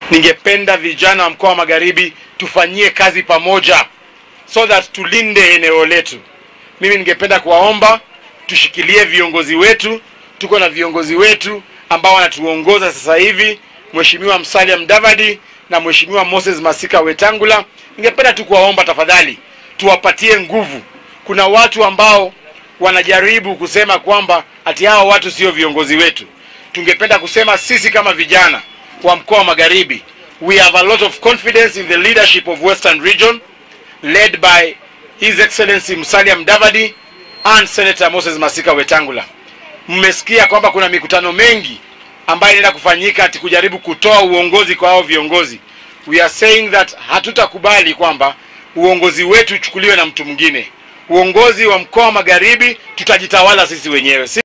Ningependa vijana wa mkoa wa Magharibi tufanyie kazi pamoja so that tulinde eneo letu. Mimi ningependa kuwaomba tushikilie viongozi wetu. Tuko na viongozi wetu ambao wanatuongoza sasa hivi, Mheshimiwa Musalia Mudavadi na Mheshimiwa Moses Masika Wetangula. Ningependa tu kuwaomba tafadhali, tuwapatie nguvu. Kuna watu ambao wanajaribu kusema kwamba ati hao watu sio viongozi wetu. Tungependa kusema sisi kama vijana wa mkoa wa Magharibi, we have a lot of confidence in the leadership of Western Region led by His Excellency Musalia Mudavadi and Senator Moses Masika Wetangula. Mmesikia kwamba kuna mikutano mengi ambayo inaenda kufanyika ati kujaribu kutoa uongozi kwa hao viongozi. We are saying that hatutakubali kwamba uongozi wetu uchukuliwe na mtu mwingine. Uongozi wa mkoa wa Magharibi tutajitawala sisi wenyewe.